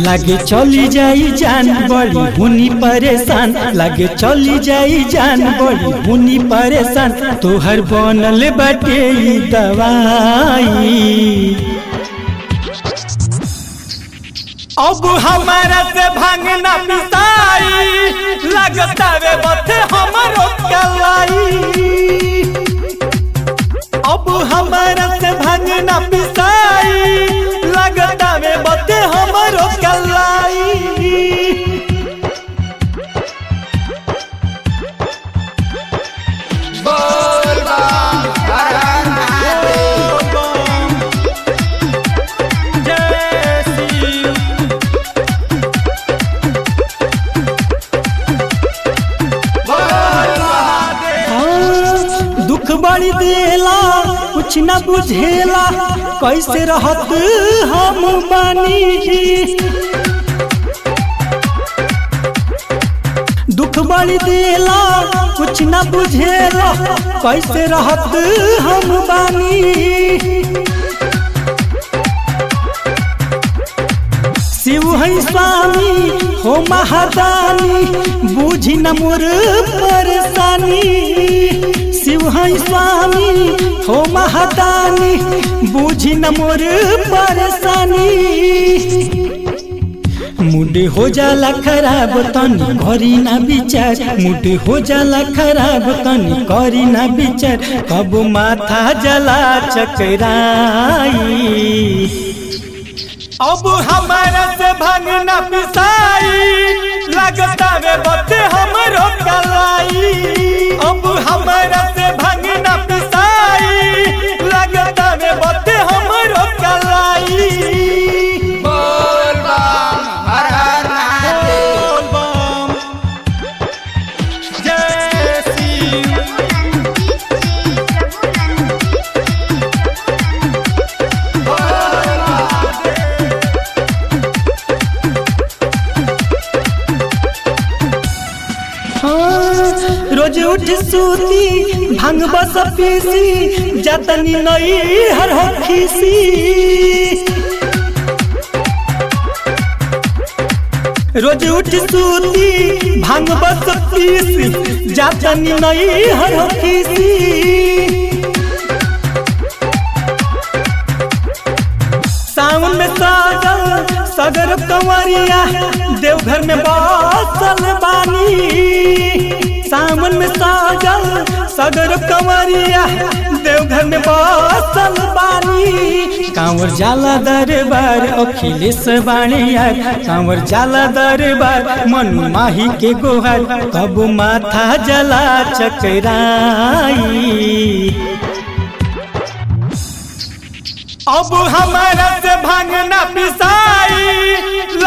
लागे चली जाई जान बड़ी हुनी परेशान लागे चली जाई जान बड़ी हुनी परेशान तोहर बनल बाटे ई दवाई अब हमारा से भांगना पिसाई लगता वे बथे हमरो कलाई अब हमारा से भांगना पिसाई लगता वे बथे हमरो कलाई जय शिव हाँ, दुख बड़ी देला कुछ न बुझेला कैसे रहत हम बानी दुख बड़ी देला कुछ न बुझेला कैसे रहत हम बानी शिव है स्वामी हो महादानी बूझी न मोर परेशानी शिव है स्वामी हो महादानी बूझी न मोर परेशानी मुड हो जाला खराब तनी करी ना विचार मुड हो जाला खराब तनी करी ना विचार कब माथा जला चकराई अब हमारा से भांगना पिसाई लगता वे बते हमरो कलाई अब हमारा से भांगना पिसाई लगता वे बते हमरो कलाई बोल बम जय शिव हाँ, रोज उठ सूती भांग बस पीसी जतनी नई हर हो खीसी रोज उठ सूती भांग बस पीसी जतनी नई हर हो खीसी सावन में सागल सगर कंवरिया देवघर में बसल बानी सावन में सागल सगर कंवरिया देवघर में बसल बानी कांवर जाला दरबार अखिलेश बाणिया कांवर जाला दरबार मनु माही के गोहार कब माथा जला चकराई अब हमारा से भांगना पिसाई